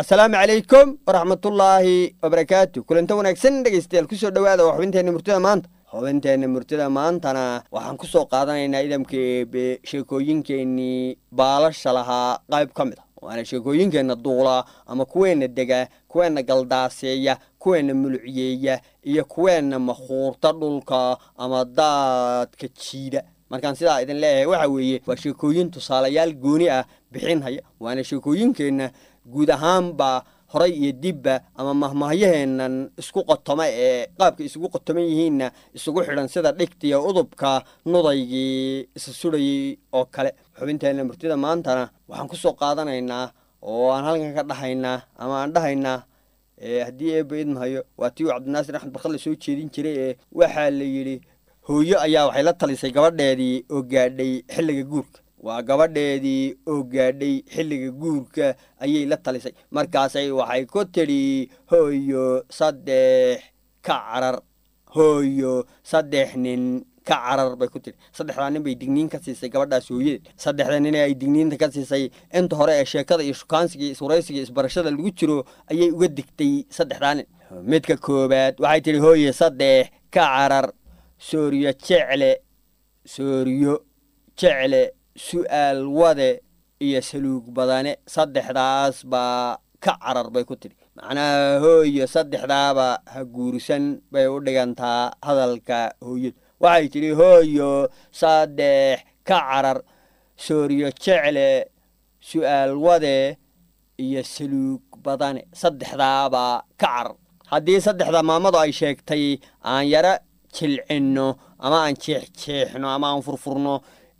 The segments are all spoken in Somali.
asalaamu calaykum waraxmatullaahi wabarakaatu kulanta wanaagsan dhegaystayaal kusoo dhowaada waa xubinteenna murtida maanta xubinteenna murtida maantana waxaan ku soo qaadanaynaa idamka eebe sheekooyinkeennii baalasha lahaa qayb ka mid a waana sheekooyinkeenna duula ama kuweenna dega kuweenna galdaaseeya kuweenna mulucyeeya iyo kuweenna makhuurta dhulka ama daadka jiida markaan sidaa idin leeyahay waxa weeye waa sheekooyin tusaalayaal gooni ah bixinhaya waana sheekooyinkeenna guud ahaanba horay iyo dibba ama mahmaahyaheennan isku qotoma ee qaabka isugu qotoman yihiinna isugu xidhan sida dhigtiya udubka nudaygii isa sudhayey oo kale xubinteenna murtida maantana waxaan ku soo qaadanaynaa oo aan halkan ka dhahaynaa ama aan dhahaynaa haddii eeba idmahayo waa tii uu cabdinaasir axmed barkadle soo jeedin jiray ee waxaa la yidhi hooyo ayaa waxay la talisay gabadheedii oo gaadhay xilliga guurka waa gabadheedii oo gaadhay xilliga guurka ayay la talisay markaasay waxay ku tidhi hooyo saddex ka carar hooyo saddex nin ka carar bay ku tidhi saddexdaa nin bay digniin ka siisay gabadhaas hooyadeed saddexda nin ee ay digniinta ka siisay inta hore ee sheekada iyo shukaansiga iyo iswaraysiga iyo isbarashada lagu jiro ayay uga digtay saddexdaa nin midka koowaad waxay tidhi hooyo saddex ka carar sooriyo jecle sooriyo jecle su'aal wade iyo saluug badane saddexdaas baa ka carar bay ku tidhi macnaha hooyo saddexdaaba ha guursan bay u dhigantaa hadalka hooyada waxay tidhi hooyo saddex ka carar sooriyo jecle su'aal wade iyo saluug badane saddexdaaba ka carar haddii saddexda maamadu ay sheegtay aan yaro jilcinno ama aan jeexjeexno ama aan furfurno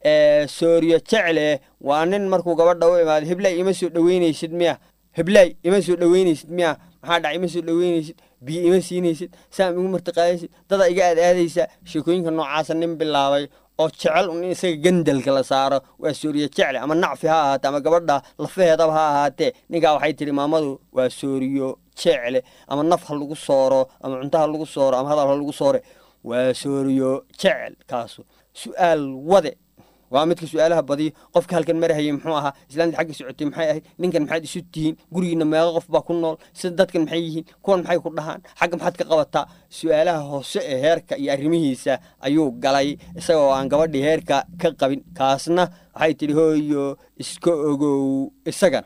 sooriyo jecle waa nin markuu gabadha u imaado heblay ima soo dhoweynaysid miya heblay ima soo dhoweynaysid miya maxaa dhac ima soo dhoweynaysid biyo ima siinaysid saam igu martiqaadaysid dada iga aad aadaysa sheekooyinka noocaasa nin bilaabay oo jecel un in isaga gandalka la saaro waa sooriyo jecle ama nacfi ha ahaatee ama gabadha lafaheedaba ha ahaatee ninkaa waxay tihi maamadu waa sooriyo jecle ama naf ha lagu sooro ama cunto ha lagu sooro ama hadal ha lagu soore waa sooriyo jecel kaasu su'aal wade waa midka su-aalaha badiyo qofka halkan marahayay muxuu ahaa islaamta xagga socotay maxay ahayd ninkan maxaad isu tihiin gurigiina meeqo qof baa ku nool sida dadkan maxay yihiin kuwan maxay ku dhahaan xagga maxaad ka qabataa su-aalaha hoose ee heerka iyo arrimihiisa ayuu galay isagoo aan gabadhii heerka ka qabin kaasna waxay tidhi hooyo iska ogow isagana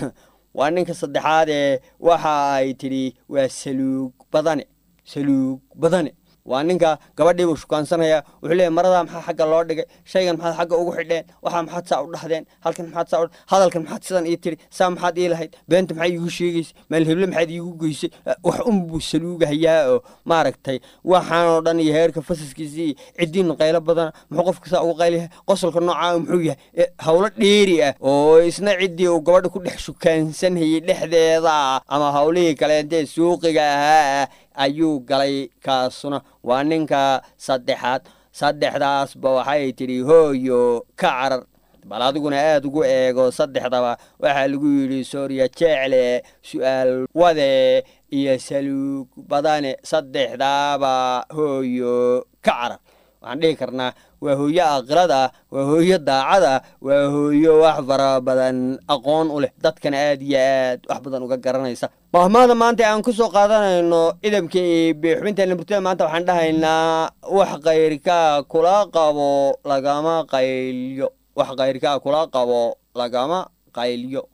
waa ninka saddexaadee waxa ay tidhi waa saluug badane saluug badane waa ninka gabadhiibuu shukaansanaya wuxuu leeyahy maradaa maxaa xagga loo dhigay shaygan maxaad xagga ugu xidheen waxaa maxaad saa u dhahdeen halkan maxaad saa hadalkan maxaad sidan ii tiri saa maxaad ii lahayd beenta maxaa iigu sheegaysay maalheble maxaad iigu geysay wax unbuu saluugahayaa oo maaragtay waxaanoo dhan iyo heerka fasaskiisii ciddiinu qaylo badana muxuu qofka saa ugu qaylayahay qosolka noocaa muxuu yahay howlo dheeri ah oo isna ciddii uu gabadha ku dhex shukaansanhayay dhexdeeda ama howlihii kaleentee suuqiga ahaa ayuu galay kaasuna waa ninka saddexaad saddexdaasba waxay tidhi hooyo ka carar bal adiguna aada ugu eego saddexdaba waxaa lagu yidhi sooriya jecle su-aal wade iyo saluug badane saddexdaaba hooyo ka carar waxaan dhihi karnaa waa hooyo aqilada waa hooyo daacada waa hooyo wax fara badan aqoon u leh dadkana aad iyo aad wax badan uga garanaysa mahmaada maanta aan ku soo qaadanayno idamka eebe xubinteena murtida maanta waxaan dhahaynaa wax kayrkaa kula qabo lagama qaylyo wax kayrkaa kula qabo lagama qaylyo